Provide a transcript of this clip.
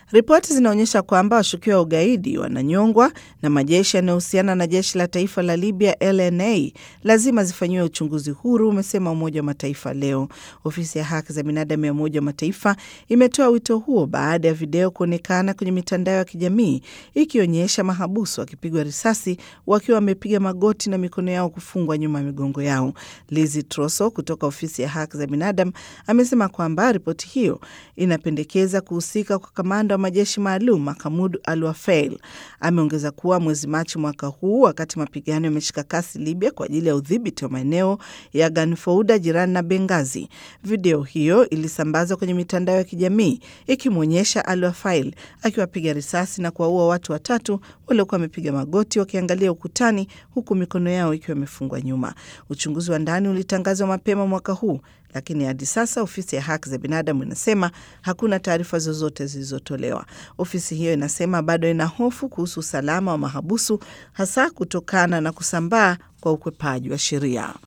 Ripoti zinaonyesha kwamba washukiwa wa ugaidi wananyongwa na majeshi yanayohusiana na jeshi la taifa la Libya LNA lazima zifanyiwe uchunguzi huru, umesema Umoja wa Mataifa leo. Ofisi ya haki za binadamu ya Umoja wa Mataifa imetoa wito huo baada ya video kuonekana kwenye mitandao ya kijamii ikionyesha mahabusu wakipigwa risasi wakiwa wamepiga magoti na mikono yao kufungwa nyuma ya migongo yao. Lizi Troso kutoka ofisi ya haki za binadamu amesema kwamba ripoti hiyo inapendekeza kuhusika kwa kamanda wa majeshi maalum Mahamud Al Wafail. Ameongeza kuwa mwezi Machi mwaka huu, wakati mapigano yameshika kasi Libya kwa ajili ya udhibiti wa maeneo ya Ganfouda jirani na Bengazi, video hiyo ilisambazwa kwenye mitandao ya kijamii ikimwonyesha Al Wafail akiwapiga risasi na kuwaua watu watatu waliokuwa wamepiga magoti wakiangalia ukutani, huku mikono yao ikiwa imefungwa nyuma. Uchunguzi wa ndani ulitangazwa mapema mwaka huu lakini hadi sasa ofisi ya haki za binadamu inasema hakuna taarifa zozote zilizotolewa. Ofisi hiyo inasema bado ina hofu kuhusu usalama wa mahabusu, hasa kutokana na kusambaa kwa ukwepaji wa sheria.